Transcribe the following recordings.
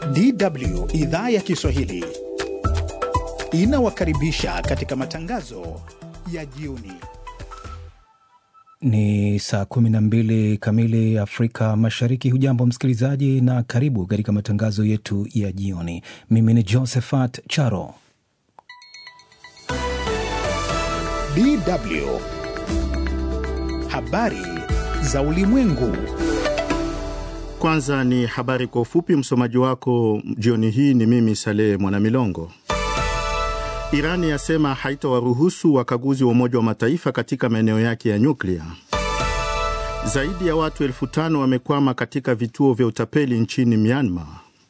DW idhaa ya Kiswahili inawakaribisha katika matangazo ya jioni. Ni saa 12 kamili Afrika Mashariki. Hujambo msikilizaji, na karibu katika matangazo yetu ya jioni. Mimi ni Josephat Charo. DW habari za ulimwengu. Kwanza ni habari kwa ufupi. Msomaji wako jioni hii ni mimi Saleh Mwanamilongo. Irani yasema haitawaruhusu wakaguzi wa Umoja wa Mataifa katika maeneo yake ya nyuklia. Zaidi ya watu elfu tano wamekwama katika vituo vya utapeli nchini Myanmar,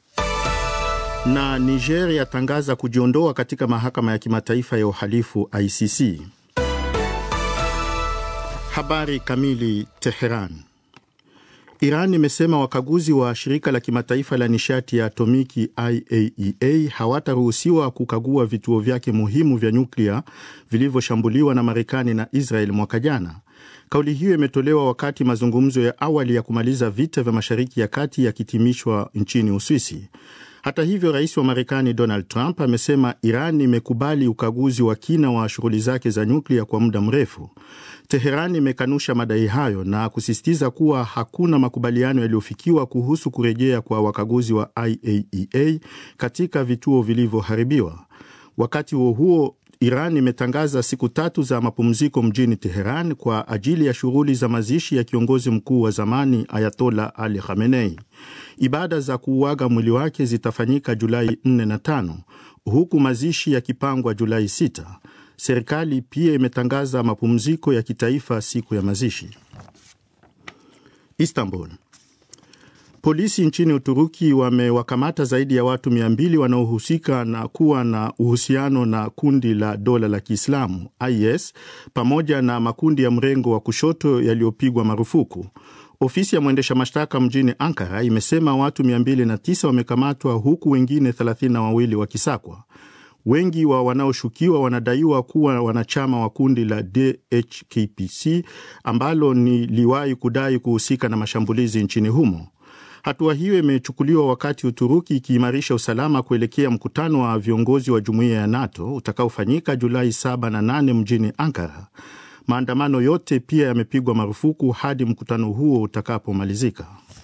na Niger yatangaza kujiondoa katika mahakama ya kimataifa ya uhalifu ICC. Habari kamili. Teheran. Iran imesema wakaguzi wa shirika la kimataifa la nishati ya atomiki IAEA hawataruhusiwa kukagua vituo vyake muhimu vya nyuklia vilivyoshambuliwa na Marekani na Israel mwaka jana. Kauli hiyo imetolewa wakati mazungumzo ya awali ya kumaliza vita vya Mashariki ya Kati yakitimishwa nchini Uswisi. Hata hivyo, rais wa Marekani Donald Trump amesema Iran imekubali ukaguzi wa kina wa shughuli zake za nyuklia kwa muda mrefu. Teheran imekanusha madai hayo na kusisitiza kuwa hakuna makubaliano yaliyofikiwa kuhusu kurejea kwa wakaguzi wa IAEA katika vituo vilivyoharibiwa. Wakati huo huo, Iran imetangaza siku tatu za mapumziko mjini Teheran kwa ajili ya shughuli za mazishi ya kiongozi mkuu wa zamani Ayatola Ali Khamenei. Ibada za kuuaga mwili wake zitafanyika Julai 4 na 5 huku mazishi yakipangwa Julai 6. Serikali pia imetangaza mapumziko ya kitaifa siku ya mazishi. Istanbul. Polisi nchini Uturuki wamewakamata zaidi ya watu 200 wanaohusika na kuwa na uhusiano na kundi la dola la Kiislamu IS pamoja na makundi ya mrengo wa kushoto yaliyopigwa marufuku. Ofisi ya mwendesha mashtaka mjini Ankara imesema watu 209 wamekamatwa huku wengine 32 wakisakwa. Wengi wa wanaoshukiwa wanadaiwa kuwa wanachama wa kundi la DHKPC ambalo ni liwahi kudai kuhusika na mashambulizi nchini humo. Hatua hiyo imechukuliwa wakati Uturuki ikiimarisha usalama kuelekea mkutano wa viongozi wa jumuiya ya NATO utakaofanyika Julai 7 na 8 mjini Ankara. Maandamano yote pia yamepigwa marufuku hadi mkutano huo utakapomalizika.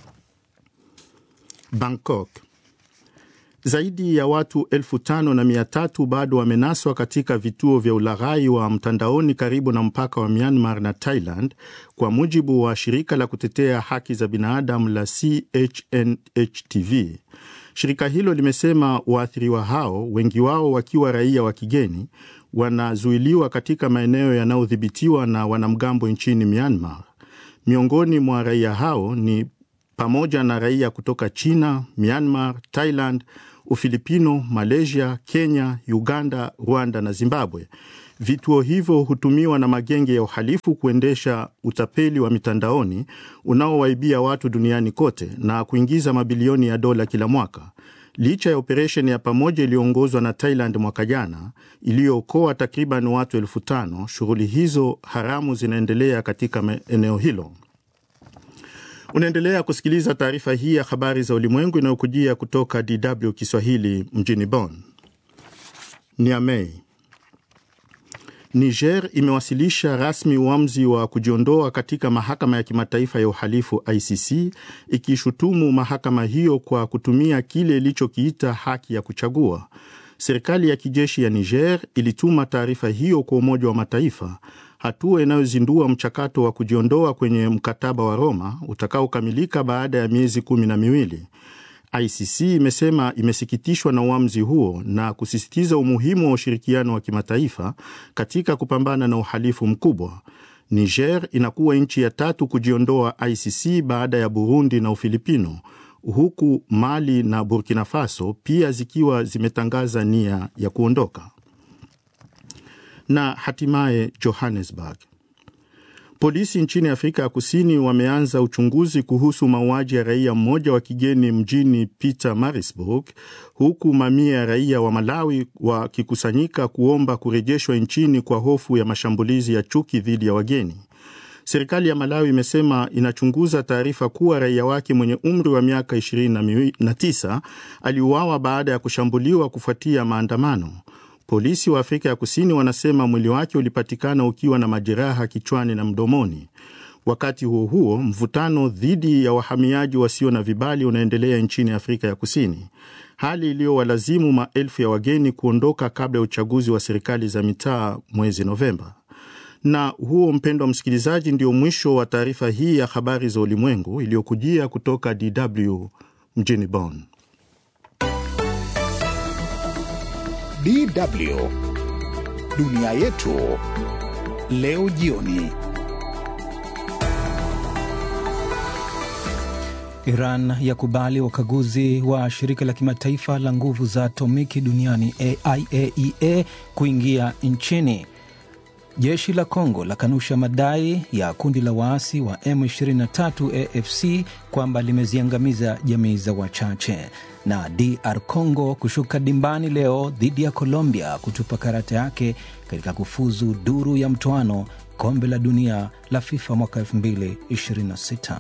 Bangkok. Zaidi ya watu elfu tano na mia tatu bado wamenaswa katika vituo vya ulaghai wa mtandaoni karibu na mpaka wa Myanmar na Thailand, kwa mujibu wa shirika la kutetea haki za binadamu la CHNHTV. Shirika hilo limesema waathiriwa hao, wengi wao wakiwa raia wa kigeni, wanazuiliwa katika maeneo yanayodhibitiwa na wanamgambo nchini Myanmar. Miongoni mwa raia hao ni pamoja na raia kutoka China, Myanmar, Thailand, Ufilipino, Malaysia, Kenya, Uganda, Rwanda na Zimbabwe. Vituo hivyo hutumiwa na magenge ya uhalifu kuendesha utapeli wa mitandaoni unaowaibia watu duniani kote na kuingiza mabilioni ya dola kila mwaka. Licha ya operesheni ya pamoja iliyoongozwa na Thailand mwaka jana iliyookoa takriban watu elfu tano, shughuli hizo haramu zinaendelea katika eneo hilo. Unaendelea kusikiliza taarifa hii ya habari za ulimwengu inayokujia kutoka DW Kiswahili mjini Bonn. Niamey. Niger imewasilisha rasmi uamuzi wa kujiondoa katika mahakama ya kimataifa ya uhalifu ICC, ikishutumu mahakama hiyo kwa kutumia kile ilichokiita haki ya kuchagua. Serikali ya kijeshi ya Niger ilituma taarifa hiyo kwa Umoja wa Mataifa, hatua inayozindua mchakato wa kujiondoa kwenye mkataba wa Roma utakaokamilika baada ya miezi kumi na miwili. ICC imesema imesikitishwa na uamuzi huo na kusisitiza umuhimu wa ushirikiano wa kimataifa katika kupambana na uhalifu mkubwa. Niger inakuwa nchi ya tatu kujiondoa ICC baada ya Burundi na Ufilipino, huku Mali na Burkina Faso pia zikiwa zimetangaza nia ya kuondoka. Na hatimaye Johannesburg. Polisi nchini Afrika ya Kusini wameanza uchunguzi kuhusu mauaji ya raia mmoja wa kigeni mjini Pietermaritzburg, huku mamia ya raia wa Malawi wakikusanyika kuomba kurejeshwa nchini kwa hofu ya mashambulizi ya chuki dhidi ya wageni. Serikali ya Malawi imesema inachunguza taarifa kuwa raia wake mwenye umri wa miaka 29 aliuawa baada ya kushambuliwa kufuatia maandamano. Polisi wa Afrika ya Kusini wanasema mwili wake ulipatikana ukiwa na majeraha kichwani na mdomoni. Wakati huo huo, mvutano dhidi ya wahamiaji wasio na vibali unaendelea nchini Afrika ya Kusini, hali iliyowalazimu maelfu ya wageni kuondoka kabla ya uchaguzi wa serikali za mitaa mwezi Novemba. Na huo, mpendwa msikilizaji, ndio mwisho wa taarifa hii ya habari za ulimwengu iliyokujia kutoka DW mjini Bonn. DW dunia yetu leo jioni. Iran yakubali wakaguzi wa shirika la kimataifa la nguvu za atomiki duniani IAEA kuingia nchini. Jeshi la Kongo lakanusha madai ya kundi la waasi wa M23 AFC kwamba limeziangamiza jamii za wachache. Na DR Congo kushuka dimbani leo dhidi ya Colombia kutupa karata yake katika kufuzu duru ya mtoano kombe la dunia la FIFA mwaka 2026.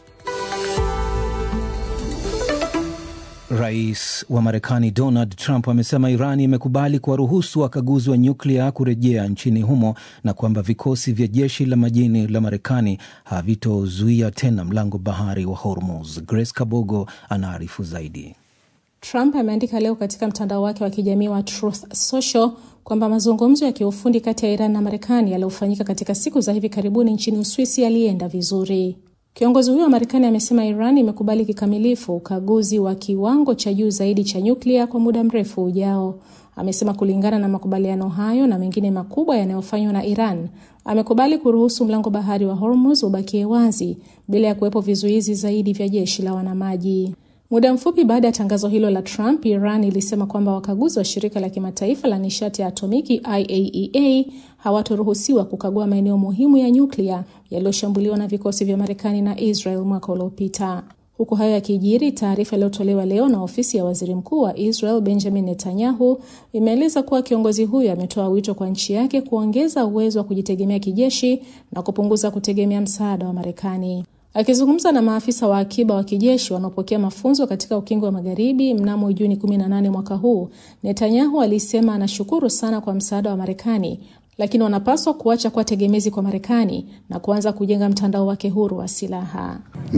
Rais wa Marekani Donald Trump amesema Iran imekubali kuwaruhusu wakaguzi wa nyuklia kurejea nchini humo na kwamba vikosi vya jeshi la majini la Marekani havitozuia tena mlango bahari wa Hormuz. Grace Kabogo anaarifu zaidi. Trump ameandika leo katika mtandao wake wa kijamii wa Truth Social kwamba mazungumzo ya kiufundi kati ya Iran na Marekani yaliyofanyika katika siku za hivi karibuni nchini Uswisi yalienda vizuri. Kiongozi huyo wa Marekani amesema Iran imekubali kikamilifu ukaguzi wa kiwango cha juu zaidi cha nyuklia kwa muda mrefu ujao. Amesema kulingana na makubaliano hayo na mengine makubwa yanayofanywa na Iran, amekubali kuruhusu mlango bahari wa Hormuz ubakie wazi bila ya kuwepo vizuizi zaidi vya jeshi la wanamaji. Muda mfupi baada ya tangazo hilo la Trump, Iran ilisema kwamba wakaguzi wa shirika la kimataifa la nishati ya atomiki IAEA hawatoruhusiwa kukagua maeneo muhimu ya nyuklia yaliyoshambuliwa na vikosi vya Marekani na Israel mwaka uliopita. Huku hayo yakijiri, taarifa iliyotolewa leo na ofisi ya waziri mkuu wa Israel Benjamin Netanyahu imeeleza kuwa kiongozi huyo ametoa wito kwa nchi yake kuongeza uwezo wa kujitegemea kijeshi na kupunguza kutegemea msaada wa Marekani. Akizungumza na maafisa wa akiba wa kijeshi wanaopokea mafunzo katika ukingo wa magharibi mnamo Juni 18 mwaka huu, Netanyahu alisema anashukuru sana kwa msaada wa Marekani, lakini wanapaswa kuacha kuwa tegemezi kwa Marekani na kuanza kujenga mtandao wake huru wa silaha.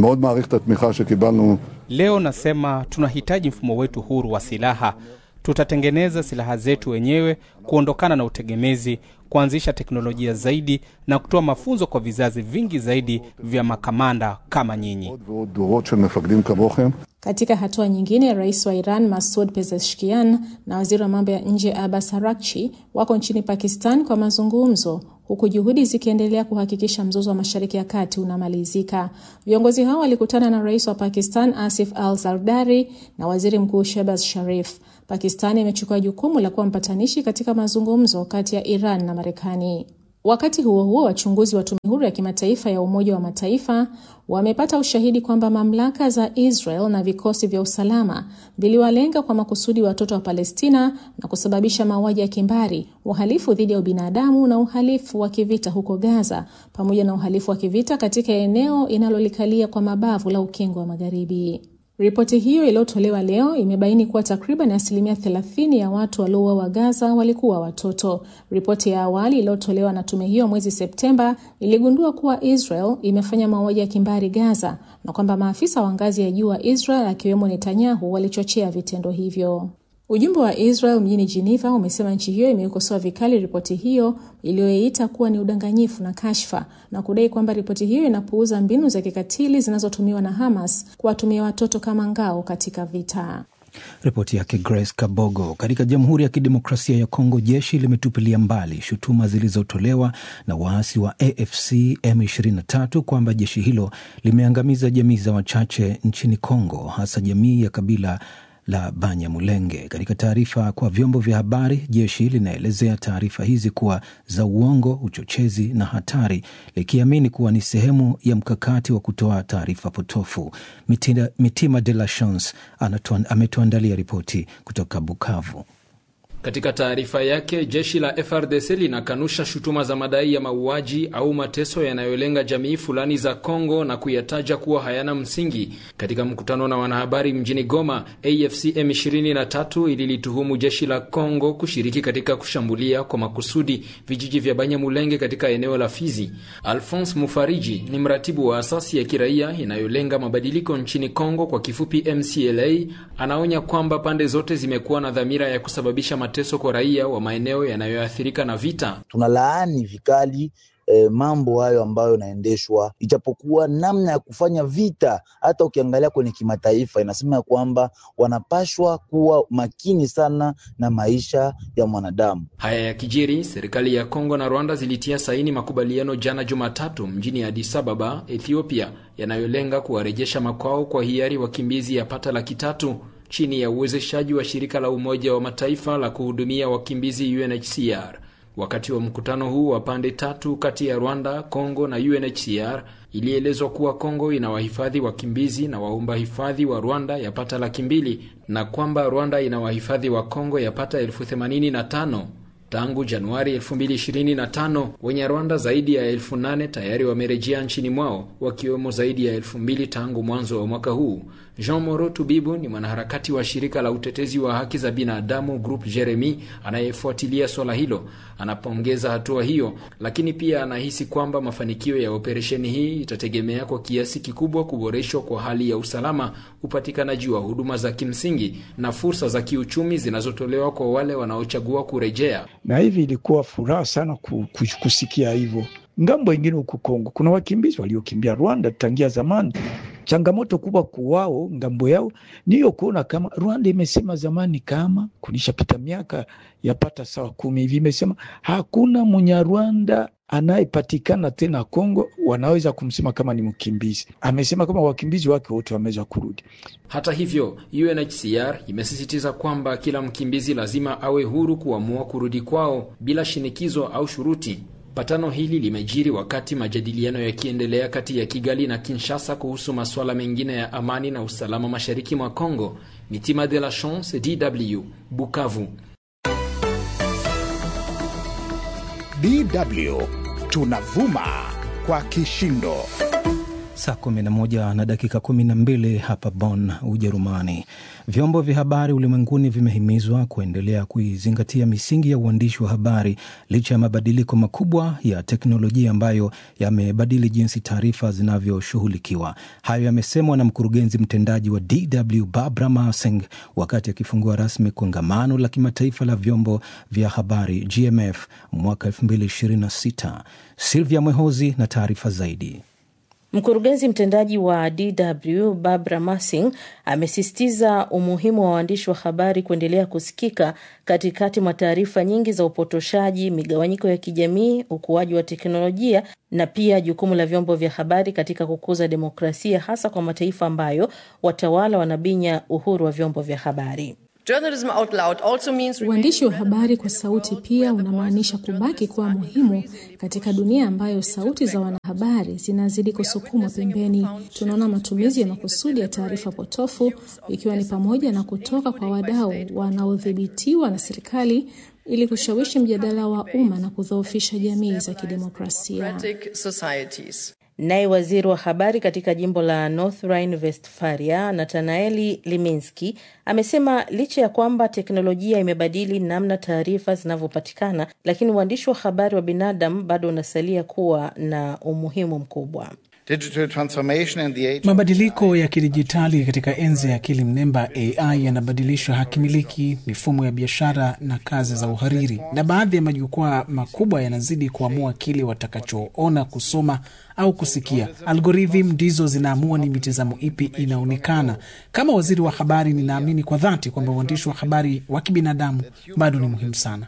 Leo nasema tunahitaji mfumo wetu huru wa silaha. Tutatengeneza silaha zetu wenyewe, kuondokana na utegemezi, kuanzisha teknolojia zaidi na kutoa mafunzo kwa vizazi vingi zaidi vya makamanda kama nyinyi. Katika hatua nyingine, rais wa Iran Masud Pezeshkian na waziri wa mambo ya nje Abbas Araghchi wako nchini Pakistan kwa mazungumzo huku juhudi zikiendelea kuhakikisha mzozo wa Mashariki ya Kati unamalizika. Viongozi hao walikutana na rais wa Pakistan Asif Al Zardari na waziri mkuu Shehbaz Sharif. Pakistani imechukua jukumu la kuwa mpatanishi katika mazungumzo kati ya Iran na Marekani. Wakati huo huo, wachunguzi wa tume huru ya kimataifa ya Umoja wa Mataifa wamepata ushahidi kwamba mamlaka za Israel na vikosi vya usalama viliwalenga kwa makusudi watoto wa Palestina na kusababisha mauaji ya kimbari, uhalifu dhidi ya ubinadamu na uhalifu wa kivita huko Gaza, pamoja na uhalifu wa kivita katika eneo inalolikalia kwa mabavu la Ukingo wa Magharibi. Ripoti hiyo iliyotolewa leo imebaini kuwa takriban asilimia 30 ya watu waliouawa Gaza walikuwa watoto. Ripoti ya awali iliyotolewa na tume hiyo mwezi Septemba iligundua kuwa Israel imefanya mauaji ya kimbari Gaza na kwamba maafisa wa ngazi ya juu wa Israel akiwemo Netanyahu walichochea vitendo hivyo. Ujumbe wa Israel mjini Geneva umesema nchi hiyo imeikosoa vikali ripoti hiyo iliyoita kuwa ni udanganyifu na kashfa na kudai kwamba ripoti hiyo inapuuza mbinu za kikatili zinazotumiwa na Hamas kuwatumia watoto kama ngao katika vita. Ripoti yake Grace Kabogo. Katika Jamhuri ya Kidemokrasia ya Kongo, jeshi limetupilia mbali shutuma zilizotolewa na waasi wa AFC M23 kwamba jeshi hilo limeangamiza jamii za wachache nchini Kongo, hasa jamii ya kabila la Banyamulenge. Katika taarifa kwa vyombo vya habari, jeshi linaelezea taarifa hizi kuwa za uongo, uchochezi na hatari, likiamini kuwa ni sehemu ya mkakati wa kutoa taarifa potofu. Mitima, Mitima de la Chance ametuandalia ripoti kutoka Bukavu. Katika taarifa yake, jeshi la FRDC linakanusha shutuma za madai ya mauaji au mateso yanayolenga jamii fulani za Kongo na kuyataja kuwa hayana msingi. Katika mkutano na wanahabari mjini Goma, AFC M23 ililituhumu jeshi la Kongo kushiriki katika kushambulia kwa makusudi vijiji vya Banyamulenge katika eneo la Fizi. Alphonse Mufariji ni mratibu wa asasi ya kiraia inayolenga mabadiliko nchini Kongo, kwa kifupi MCLA, anaonya kwamba pande zote zimekuwa na dhamira ya kusababisha mateso kwa raia wa maeneo yanayoathirika na vita. Tunalaani vikali E, mambo hayo ambayo yanaendeshwa, ijapokuwa namna ya kufanya vita, hata ukiangalia kwenye kimataifa inasema ya kwamba wanapashwa kuwa makini sana na maisha ya mwanadamu. Haya ya kijiri, serikali ya Kongo na Rwanda zilitia saini makubaliano jana Jumatatu mjini Addis Ababa, Ethiopia, yanayolenga kuwarejesha makwao kwa hiari wakimbizi yapata laki tatu chini ya uwezeshaji wa shirika la Umoja wa Mataifa la kuhudumia wakimbizi UNHCR. Wakati wa mkutano huu wa pande tatu kati ya Rwanda, Kongo na UNHCR, ilielezwa kuwa Kongo ina wahifadhi wakimbizi na waomba hifadhi wa Rwanda yapata laki mbili na kwamba Rwanda ina wahifadhi wa Kongo yapata elfu themanini na tano. Tangu Januari 2025 wenye Rwanda zaidi ya elfu nane tayari wamerejea nchini mwao wakiwemo zaidi ya elfu mbili tangu mwanzo wa mwaka huu. Jean Moro Tubibu ni mwanaharakati wa shirika la utetezi wa haki za binadamu Group Jeremy anayefuatilia swala hilo. Anapongeza hatua hiyo, lakini pia anahisi kwamba mafanikio ya operesheni hii itategemea kwa kiasi kikubwa kuboreshwa kwa hali ya usalama, upatikanaji wa huduma za kimsingi na fursa za kiuchumi zinazotolewa kwa wale wanaochagua kurejea. Na hivi ilikuwa furaha sana kusikia hivyo. Ngambo ingine huku Kongo kuna wakimbizi waliokimbia Rwanda tangia zamani. Changamoto kubwa kuwao ngambo yao niyo kuona kama Rwanda imesema zamani, kama kunishapita miaka yapata sawa kumi hivi, imesema hakuna Munyarwanda anayepatikana tena Kongo wanaweza kumsema kama ni mkimbizi. Amesema kama wakimbizi wake wote wameweza kurudi. Hata hivyo, UNHCR imesisitiza kwamba kila mkimbizi lazima awe huru kuamua kurudi kwao bila shinikizo au shuruti. Patano hili limejiri wakati majadiliano yakiendelea kati ya Kigali na Kinshasa kuhusu masuala mengine ya amani na usalama mashariki mwa Kongo. Mitima de la Chance, DW, Bukavu. DW tunavuma kwa kishindo. Saa 11 na dakika 12 hapa Bonn, Ujerumani. Vyombo vya habari ulimwenguni vimehimizwa kuendelea kuizingatia misingi ya uandishi wa habari licha ya mabadiliko makubwa ya teknolojia ambayo yamebadili jinsi taarifa zinavyoshughulikiwa. Hayo yamesemwa na mkurugenzi mtendaji wa DW Barbara Marsing wakati akifungua rasmi kongamano la kimataifa la vyombo vya habari GMF mwaka 2026. Silvia Mwehozi na taarifa zaidi. Mkurugenzi mtendaji wa DW Barbara Marsing amesisitiza umuhimu wa waandishi wa habari kuendelea kusikika katikati mwa taarifa nyingi za upotoshaji, migawanyiko ya kijamii, ukuaji wa teknolojia na pia jukumu la vyombo vya habari katika kukuza demokrasia, hasa kwa mataifa ambayo watawala wanabinya uhuru wa vyombo vya habari. Uandishi wa habari kwa sauti pia unamaanisha kubaki kuwa muhimu katika dunia ambayo sauti za wanahabari zinazidi kusukumwa pembeni. Tunaona matumizi ya makusudi ya taarifa potofu, ikiwa ni pamoja na kutoka kwa wadau wanaodhibitiwa na serikali ili kushawishi mjadala wa umma na kudhoofisha jamii za kidemokrasia. Naye waziri wa habari katika jimbo la North Rhine-Westphalia, Natanaeli Liminski, amesema licha ya kwamba teknolojia imebadili namna taarifa zinavyopatikana, lakini uandishi wa habari wa binadamu bado unasalia kuwa na umuhimu mkubwa. Mabadiliko ya kidijitali katika enzi ya akili mnemba AI yanabadilisha hakimiliki, mifumo ya biashara na kazi za uhariri, na baadhi ya majukwaa makubwa yanazidi kuamua kile watakachoona, kusoma au kusikia. Algorithm ndizo zinaamua ni mitazamo ipi inaonekana. Kama waziri wa habari, ninaamini kwa dhati kwamba uandishi wa habari wa kibinadamu bado ni muhimu sana.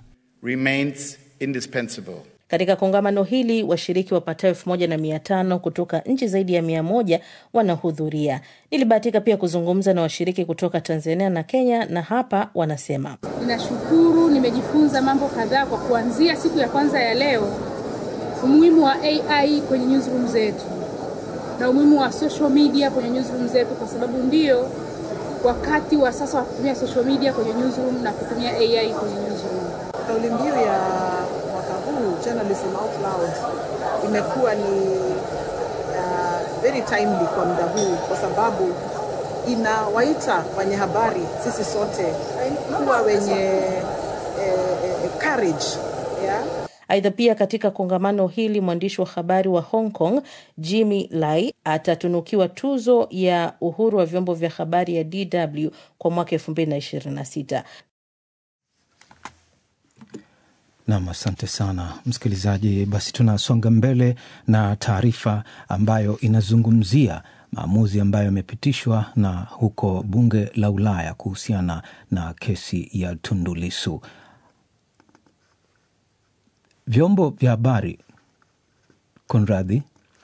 Katika kongamano hili washiriki wapatao elfu moja na mia tano kutoka nchi zaidi ya mia moja wanahudhuria. Nilibahatika pia kuzungumza na washiriki kutoka Tanzania na Kenya, na hapa wanasema: ninashukuru, nimejifunza mambo kadhaa kwa kuanzia siku ya kwanza ya leo, umuhimu wa AI kwenye newsroom zetu na umuhimu wa social media kwenye newsroom zetu, kwa sababu ndiyo wakati wa sasa wa kutumia social media kwenye newsroom na kutumia AI kwenye newsroom. Kauli mbiu ya mwaka huu Journalism Out Loud imekuwa ni uh, very timely kwa muda huu kwa sababu inawaita wenye habari sisi sote kuwa wenye eh, eh, courage yeah? Aidha, pia katika kongamano hili mwandishi wa habari wa Hong Kong Jimmy Lai atatunukiwa tuzo ya uhuru wa vyombo vya habari ya DW kwa mwaka 2026. Nam, asante sana msikilizaji. Basi tunasonga mbele na taarifa ambayo inazungumzia maamuzi ambayo yamepitishwa na huko bunge la Ulaya kuhusiana na kesi ya Tundu Lissu. Vyombo vya habari kunradhi,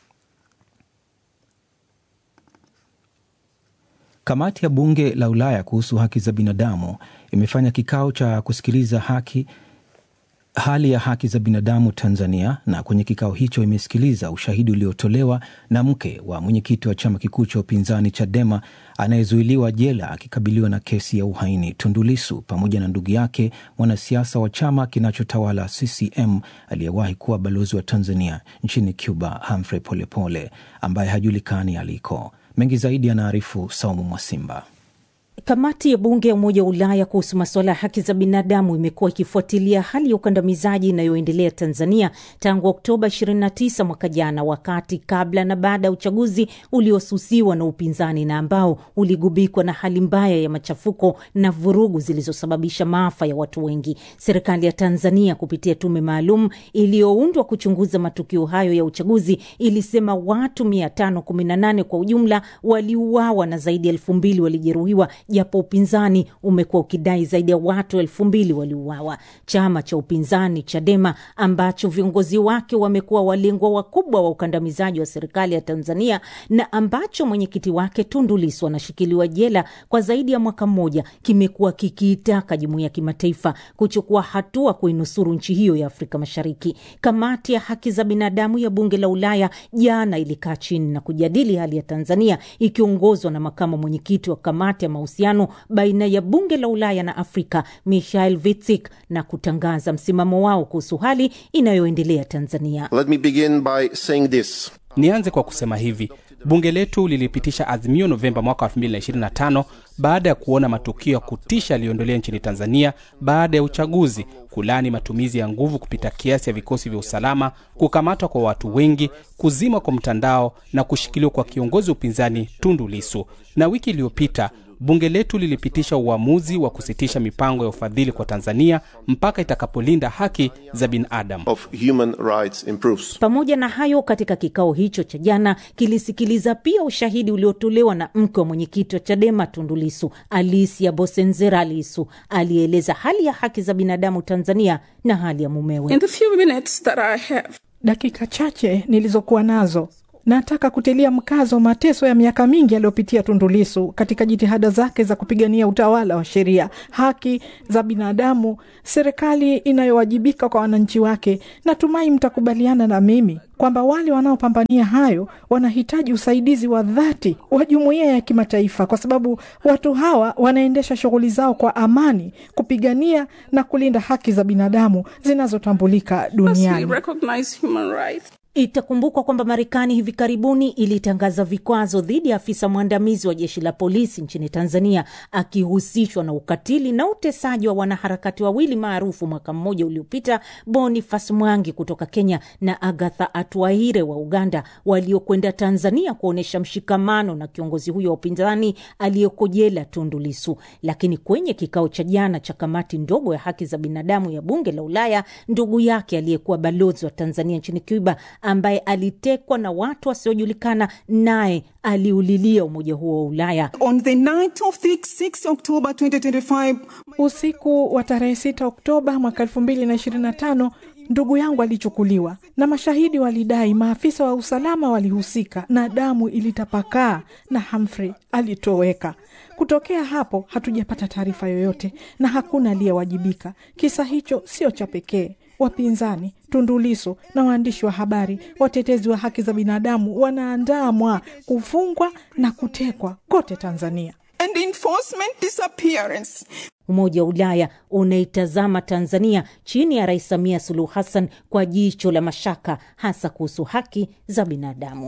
kamati ya bunge la Ulaya kuhusu haki za binadamu imefanya kikao cha kusikiliza haki hali ya haki za binadamu Tanzania, na kwenye kikao hicho imesikiliza ushahidi uliotolewa na mke wa mwenyekiti wa chama kikuu cha upinzani Chadema anayezuiliwa jela akikabiliwa na kesi ya uhaini Tundu Lissu, pamoja na ndugu yake mwanasiasa wa chama kinachotawala CCM aliyewahi kuwa balozi wa Tanzania nchini Cuba Humphrey Polepole ambaye hajulikani aliko. Mengi zaidi anaarifu Saumu Mwasimba. Kamati ya bunge ya Umoja wa Ulaya kuhusu masuala ya haki za binadamu imekuwa ikifuatilia hali ya ukandamizaji inayoendelea Tanzania tangu Oktoba 29 mwaka jana, wakati kabla na baada ya uchaguzi uliosusiwa na upinzani na ambao uligubikwa na hali mbaya ya machafuko na vurugu zilizosababisha maafa ya watu wengi. Serikali ya Tanzania kupitia tume maalum iliyoundwa kuchunguza matukio hayo ya uchaguzi ilisema watu 518 kwa ujumla waliuawa na zaidi ya elfu mbili walijeruhiwa japo upinzani umekuwa ukidai zaidi ya watu elfu mbili waliuawa. Chama cha upinzani Chadema ambacho viongozi wake wamekuwa walengwa wakubwa wa ukandamizaji wa serikali ya Tanzania na ambacho mwenyekiti wake Tundu Lissu anashikiliwa jela kwa zaidi ya mwaka mmoja, kimekuwa kikiitaka jumuiya ya kimataifa kuchukua hatua kuinusuru nchi hiyo ya Afrika Mashariki. Kamati ya haki za binadamu ya bunge la Ulaya jana ilikaa chini na kujadili hali ya Tanzania ikiongozwa na makamu mwenyekiti wa kamati ya mahusiano baina ya bunge la Ulaya na Afrika Michael Vitsik na kutangaza msimamo wao kuhusu hali inayoendelea Tanzania. Let me begin by saying this. Nianze kwa kusema hivi, bunge letu lilipitisha azimio Novemba mwaka 2025 baada ya kuona matukio ya kutisha yaliyoendelea nchini Tanzania baada ya uchaguzi, kulani matumizi ya nguvu kupita kiasi ya vikosi vya usalama, kukamatwa kwa watu wengi, kuzima kwa mtandao na kushikiliwa kwa kiongozi wa upinzani Tundu Lissu. Na wiki iliyopita bunge letu lilipitisha uamuzi wa kusitisha mipango ya ufadhili kwa Tanzania mpaka itakapolinda haki za binadamu. Of human rights improves. Pamoja na hayo, katika kikao hicho cha jana kilisikiliza pia ushahidi uliotolewa na mke wa mwenyekiti wa Chadema Tundu Lissu, Alicia Bosenzera Lissu, alieleza hali ya haki za binadamu Tanzania na hali ya mumewe. In the few minutes that I have, dakika chache nilizokuwa nazo nataka kutilia mkazo mateso ya miaka mingi aliyopitia Tundu Lissu katika jitihada zake za kupigania utawala wa sheria, haki za binadamu, serikali inayowajibika kwa wananchi wake. Natumai mtakubaliana na mimi kwamba wale wanaopambania hayo wanahitaji usaidizi wa dhati wa jumuiya ya kimataifa, kwa sababu watu hawa wanaendesha shughuli zao kwa amani, kupigania na kulinda haki za binadamu zinazotambulika duniani. Itakumbukwa kwamba Marekani hivi karibuni ilitangaza vikwazo dhidi ya afisa mwandamizi wa jeshi la polisi nchini Tanzania akihusishwa na ukatili na utesaji wa wanaharakati wawili maarufu mwaka mmoja uliopita, Boniface Mwangi kutoka Kenya na Agatha Atuaire wa Uganda, waliokwenda Tanzania kuonyesha mshikamano na kiongozi huyo wa upinzani aliyeko jela Tundu Lissu. Lakini kwenye kikao cha jana cha kamati ndogo ya haki za binadamu ya bunge la Ulaya, ndugu yake aliyekuwa balozi wa Tanzania nchini Cuba ambaye alitekwa na watu wasiojulikana naye aliulilia umoja huo wa Ulaya. On the night of the 6 October 2025, usiku wa tarehe 6 Oktoba mwaka 2025 ndugu yangu alichukuliwa na mashahidi walidai maafisa wa usalama walihusika na damu ilitapakaa na Humphrey alitoweka. Kutokea hapo hatujapata taarifa yoyote na hakuna aliyewajibika. Kisa hicho sio cha pekee. Wapinzani, Tundu Lissu na waandishi wa habari, watetezi wa haki za binadamu wanaandamwa, kufungwa na kutekwa kote Tanzania. and enforcement disappearance. Umoja wa Ulaya unaitazama Tanzania chini ya Rais Samia Suluhu Hassan kwa jicho la mashaka, hasa kuhusu haki za binadamu.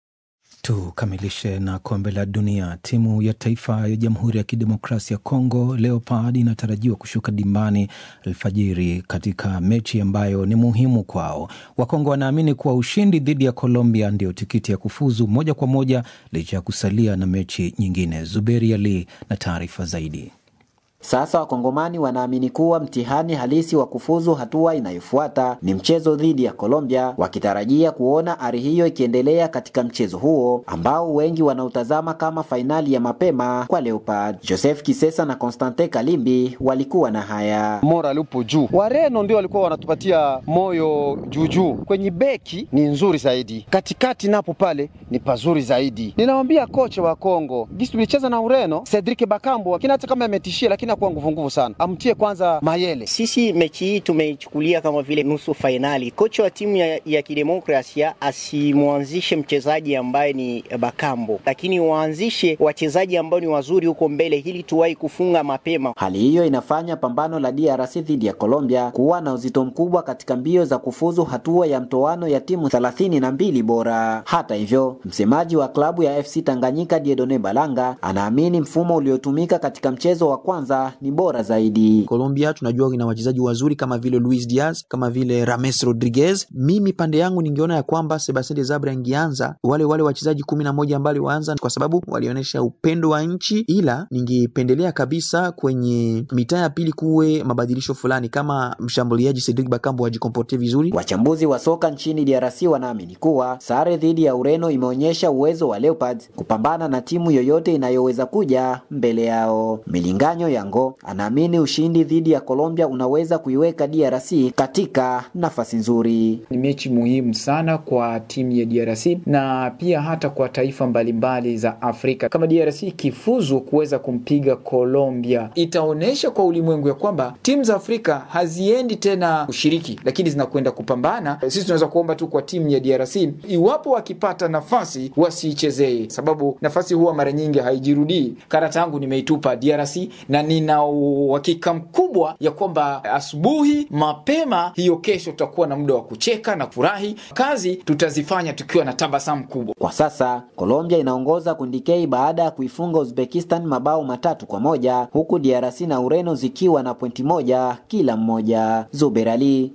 Tukamilishe na kombe la dunia. Timu ya taifa ya Jamhuri ya Kidemokrasia ya Kongo Leopard inatarajiwa kushuka dimbani alfajiri katika mechi ambayo ni muhimu kwao. Wakongo wanaamini kuwa ushindi dhidi ya Colombia ndio tikiti ya kufuzu moja kwa moja licha ya kusalia na mechi nyingine. Zuberi Ali na taarifa zaidi. Sasa wakongomani wanaamini kuwa mtihani halisi wa kufuzu hatua inayofuata ni mchezo dhidi ya Colombia, wakitarajia kuona ari hiyo ikiendelea katika mchezo huo ambao wengi wanautazama kama fainali ya mapema kwa Leopard. Joseph Kisesa na Constantin Kalimbi walikuwa na haya. Moral upo juu, Wareno ndio walikuwa wanatupatia moyo juujuu. Kwenye beki ni nzuri zaidi, katikati napo pale ni pazuri zaidi. Ninawambia kocha wa Kongo, jinsi tulicheza na Ureno, Cedric Bakambu akina hata kama ametishia lakini kuwa nguvu nguvu sana, amtie kwanza Mayele. Sisi mechi hii tumeichukulia kama vile nusu fainali. Kocha wa timu ya, ya kidemokrasia asimwanzishe mchezaji ambaye ni Bakambo, lakini waanzishe wachezaji ambao ni wazuri huko mbele, ili tuwahi kufunga mapema. Hali hiyo inafanya pambano la DRC dhidi ya Colombia kuwa na uzito mkubwa katika mbio za kufuzu hatua ya mtoano ya timu thelathini na mbili bora. Hata hivyo, msemaji wa klabu ya FC Tanganyika Diedone Balanga anaamini mfumo uliotumika katika mchezo wa kwanza ni bora zaidi. Colombia tunajua ina wachezaji wazuri kama vile Luis Diaz, kama vile Rames Rodriguez. Mimi pande yangu ningeona ya kwamba Sebastien Desabre angeanza wale wale wachezaji kumi na moja ambao waanza kwa sababu walionyesha upendo wa nchi, ila ningependelea kabisa kwenye mitaa ya pili kuwe mabadilisho fulani, kama mshambuliaji Cedric Bakambu ajikomporte vizuri. Wachambuzi wa soka nchini DRC wanaamini kuwa sare dhidi ya Ureno imeonyesha uwezo wa Leopards kupambana na timu yoyote inayoweza kuja mbele yao. Milinganyo Yango anaamini ushindi dhidi ya Colombia unaweza kuiweka DRC katika nafasi nzuri. Ni mechi muhimu sana kwa timu ya DRC na pia hata kwa taifa mbalimbali za Afrika. Kama DRC ikifuzu kuweza kumpiga Colombia, itaonyesha kwa ulimwengu ya kwamba timu za Afrika haziendi tena kushiriki, lakini zinakwenda kupambana. Sisi tunaweza kuomba tu kwa timu ya DRC, iwapo wakipata nafasi wasiichezee, sababu nafasi huwa mara nyingi haijirudii. Karata yangu nimeitupa DRC na nina uhakika mkubwa ya kwamba asubuhi mapema hiyo kesho tutakuwa na muda wa kucheka na kufurahi. Kazi tutazifanya tukiwa na tabasamu kubwa. Kwa sasa Colombia inaongoza kundi K baada ya kuifunga Uzbekistan mabao matatu kwa moja huku DRC na Ureno zikiwa na pointi moja kila mmoja. Zuber Ali,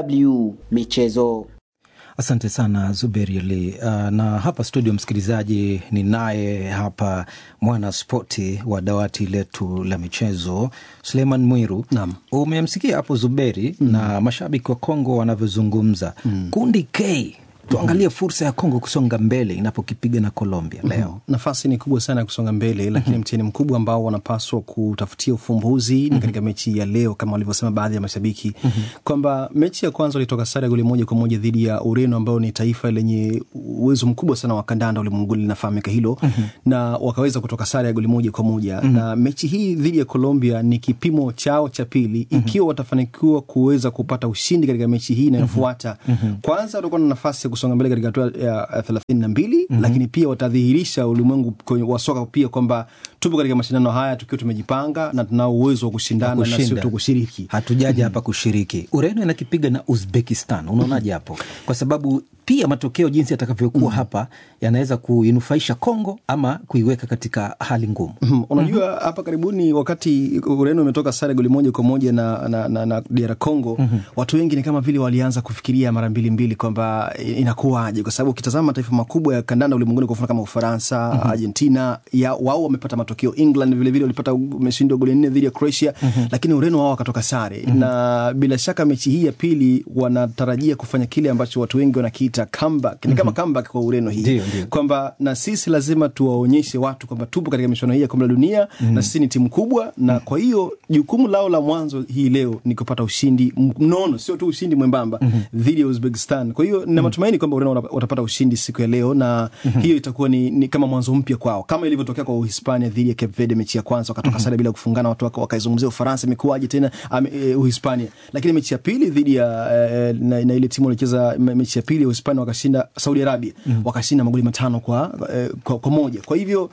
DW Michezo. Asante sana Zuberi Ali. Uh, na hapa studio, msikilizaji, ni naye hapa mwana spoti wa dawati letu la michezo Suleiman Mwiru. Naam, umemsikia hapo Zuberi mm. na mashabiki wa Kongo wanavyozungumza mm. kundi K tuangalie fursa ya Kongo kusonga mbele inapokipiga na Colombia leo. mm-hmm. Nafasi ni kubwa sana ya kusonga mbele, lakini mm-hmm. mtihani mkubwa ambao wanapaswa kutafutia ufumbuzi mm-hmm. ni katika mechi ya leo, kama walivyosema baadhi ya mashabiki mm-hmm. kwamba mechi ya kwanza walitoka sare ya goli moja kwa moja dhidi ya Ureno, ambayo ni taifa lenye uwezo mkubwa sana wa kandanda ulimwenguni, linafahamika hilo mm-hmm. na wakaweza kutoka sare ya goli moja kwa moja mm-hmm. na mechi hii dhidi ya Colombia ni kipimo chao cha pili mm-hmm. ikiwa watafanikiwa kuweza kupata ushindi katika mechi hii inayofuata mm-hmm. kwanza watakuwa na nafasi ya kusonga mbele katika hatua ya thelathini na mbili mm-hmm. lakini pia watadhihirisha ulimwengu wa soka pia kwamba tupo katika mashindano haya tukiwa tumejipanga na tunao uwezo wa kushindana na sio tu kushiriki. Hatujaja hapa kushiriki. Ureno inakipiga na Uzbekistan, unaonaje hapo? Kwa sababu pia matokeo jinsi yatakavyokuwa mm. hapa yanaweza kuinufaisha Kongo ama kuiweka katika hali ngumu. mm. Unajua mm-hmm. hapa karibuni wakati Ureno imetoka sare goli moja kwa moja na, na, na, na DR Congo mm-hmm. watu wengi ni kama vile walianza kufikiria mara mbili mbili kwamba inakuwaje, kwa sababu ukitazama mataifa makubwa ya kandanda ulimwenguni kwa mfano kama Ufaransa mm-hmm. Argentina ya wao wamepata matokeo. England vilevile walipata umeshindwa goli nne dhidi ya Croatia mm-hmm. lakini Ureno wao wakatoka sare mm-hmm. na bila shaka mechi hii ya pili wanatarajia kufanya kile ambacho watu wengi wanakiita comeback. Ni kama comeback kwa Ureno hii kwamba na sisi lazima tuwaonyeshe watu kwamba tupo katika michuano hii ya kombe la dunia mm. na sisi ni timu kubwa na mm. kwa hiyo jukumu lao la mwanzo hii leo ni kupata ushindi mnono, sio tu ushindi mwembamba mm-hmm. dhidi ya Uzbekistan. Kwa hiyo nina matumaini kwamba Ureno watapata ushindi siku ya leo na mm-hmm. hiyo itakuwa ni, ni kama mwanzo mpya kwao, kama ilivyotokea kwa Uhispania dhidi ya Cape Verde mechi ya kwanza wakatoka mm-hmm. sare bila kufungana, watu wakaizungumzia Ufaransa imekuwaje tena um, uh, Uhispania, lakini mechi ya pili dhidi ya uh, na, na ile timu walicheza mechi ya pili ya Uhispania wakashinda Saudi Arabia mm-hmm. wakashinda magoli matano kwa, uh, kwa, kwa moja. Kwa hivyo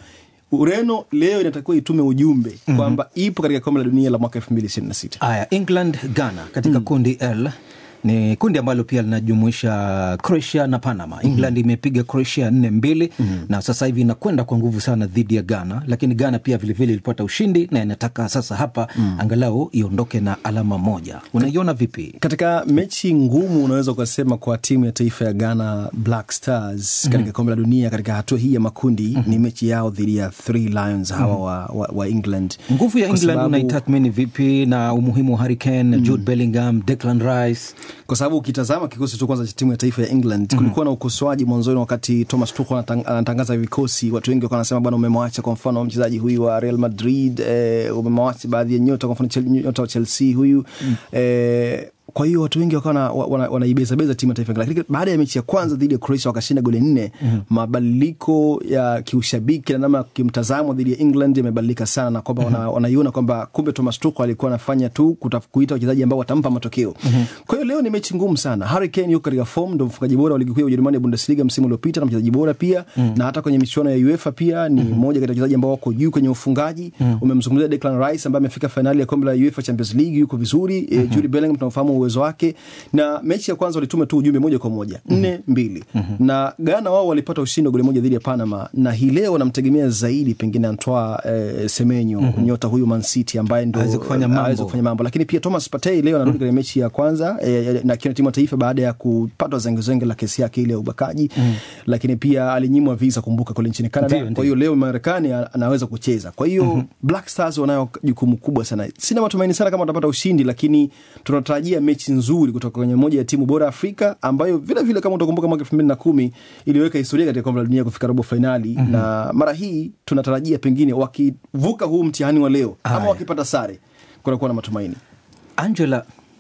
Ureno leo inatakiwa itume ujumbe mm-hmm. kwamba ipo katika kombe la dunia la mwaka elfu mbili ishirini na sita. Haya, England Ghana katika mm. kundi L ni kundi ambalo pia linajumuisha Croatia na Panama. England mm-hmm. imepiga Croatia nne mbili mm-hmm. na sasa hivi inakwenda kwa nguvu sana dhidi ya Ghana, lakini Ghana pia vilevile ilipata ushindi na inataka sasa hapa mm. angalau iondoke na alama moja. Unaiona vipi katika mechi ngumu, unaweza ukasema kwa timu ya taifa ya Ghana Black Stars katika mm-hmm. kombe la dunia katika hatua hii ya makundi mm-hmm. ni mechi yao dhidi ya Three Lions hawa mm-hmm. wa, wa, wa England. Nguvu ya England sababu... unaitathmini vipi na umuhimu wa Harry Kane, mm-hmm. Jude Bellingham, Declan Rice kwa sababu ukitazama kikosi cha kwanza cha timu ya taifa ya England mm-hmm. kulikuwa na ukosoaji mwanzoni, wakati Thomas Tuchel anatangaza vikosi, watu wengi wakawa wanasema bwana, umemwacha kwa mfano mchezaji huyu wa Real Madrid eh, umemwacha baadhi ya nyota, kwa mfano nyota wa Chelsea huyu mm. eh, kwa hiyo watu wengi wakawa wanaibezabeza wana, wana timu ya taifa lakini baada ya mechi ya kwanza dhidi ya Croatia wakashinda goli nne mm-hmm. mabadiliko ya kiushabiki na namna kimtazamo dhidi ya England yamebadilika sana na kwamba mm-hmm. wanaiona wana kwamba kumbe Thomas Tuchel alikuwa anafanya tu kuita wachezaji ambao watampa matokeo mm-hmm. kwa hiyo leo ni mechi ngumu sana. Harry Kane yuko katika form, ndo mfungaji bora wa ligi kuu ya Ujerumani ya Bundesliga msimu uliopita na mchezaji bora pia mm-hmm. na hata kwenye michuano ya UEFA pia ni mm-hmm. mmoja kati ya wachezaji ambao wako juu kwenye ufungaji mm-hmm. umemzungumzia Declan Rice ambaye amefika fainali ya kombe la UEFA Champions League, yuko vizuri mm-hmm. e, Jude Bellingham tunafahamu uwezo wake na mechi ya kwanza walituma tu ujumbe moja kwa moja nne mm-hmm. mbili mm-hmm. na Ghana wao walipata ushindi wa goli moja dhidi ya Panama, na hii leo wanamtegemea zaidi pengine Antoine eh, Semenyo mm-hmm. nyota huyu Man City ambaye ndo aweze kufanya mambo. kufanya mambo, lakini pia Thomas Partey leo anarudi katika mm-hmm. mechi ya kwanza eh, na kiona timu ya taifa baada ya kupatwa zengezenge la kesi yake ile ya ubakaji mm-hmm. lakini pia alinyimwa visa, kumbuka kule nchini Canada. Kwa hiyo leo Marekani anaweza kucheza, kwa hiyo mm-hmm. Black Stars wanayo jukumu kubwa sana. Sina matumaini sana kama watapata ushindi, lakini tunatarajia mechi nzuri kutoka kwenye moja ya timu bora Afrika ambayo vile vile kama utakumbuka mwaka elfu mbili na kumi iliweka historia katika kombe la dunia kufika robo fainali mm-hmm. na mara hii tunatarajia pengine wakivuka huu mtihani wa leo Aya. ama wakipata sare kunakuwa na matumaini. Angela,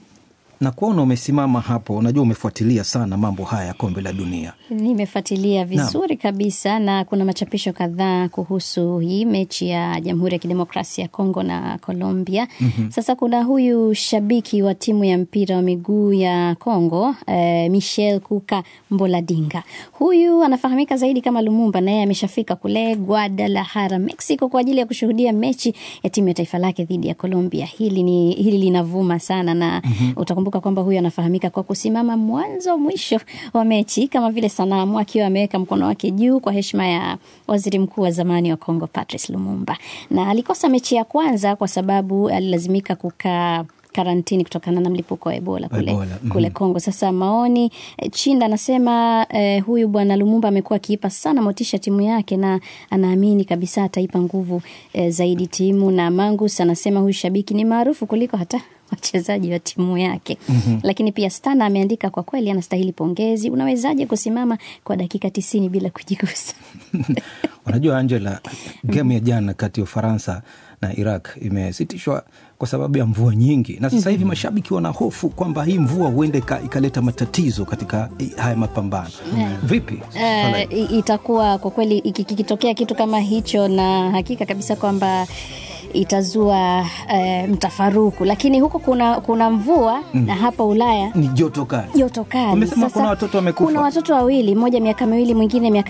na kuona umesimama hapo, unajua umefuatilia sana mambo haya ya kombe la dunia. Nimefuatilia vizuri na kabisa, na kuna machapisho kadhaa kuhusu hii mechi ya Jamhuri ya Kidemokrasia ya Kongo na Colombia. mm-hmm. Sasa kuna huyu shabiki wa timu ya mpira wa miguu ya Kongo eh, Michel Kuka Mboladinga, huyu anafahamika zaidi kama Lumumba, naye ameshafika kule Guadalajara, Mexico kwa ajili ya kushuhudia mechi ya timu ya taifa lake dhidi ya Colombia. Hili ni hili linavuma sana na mm-hmm. utakumbuka kwamba huyu anafahamika kwa kusimama mwanzo mwisho wa mechi kama vile sanamu akiwa ameweka mkono wake juu kwa heshima ya waziri mkuu wa zamani wa Kongo Patrice Lumumba, na alikosa mechi ya kwanza kwa sababu alilazimika kukaa karantini kutokana na mlipuko wa Ebola kule, Ebola. Mm-hmm. kule Kongo. Sasa maoni Chinda anasema eh, huyu bwana Lumumba amekuwa akiipa sana motisha timu yake na anaamini kabisa ataipa nguvu eh, zaidi timu. Na Mangus anasema huyu shabiki ni maarufu kuliko hata wachezaji wa timu yake. mm-hmm. Lakini pia Stana ameandika kwa kweli anastahili pongezi. Unawezaje kusimama kwa dakika tisini bila kujigusa? Unajua Angela, gemu ya jana kati ya Ufaransa na Iraq imesitishwa kwa sababu ya mvua nyingi, na sasa hivi mm-hmm. mashabiki wana hofu kwamba hii mvua huenda ikaleta matatizo katika haya mapambano yeah. Vipi? Uh, itakuwa kwa kweli kikitokea kitu kama hicho, na hakika kabisa kwamba itazua uh, mtafaruku, lakini huko kuna, kuna mvua mm. na hapa Ulaya ni joto kali, joto kali. Umesema kuna watoto wamekufa, kuna watoto wawili, mmoja miaka miwili, mwingine miaka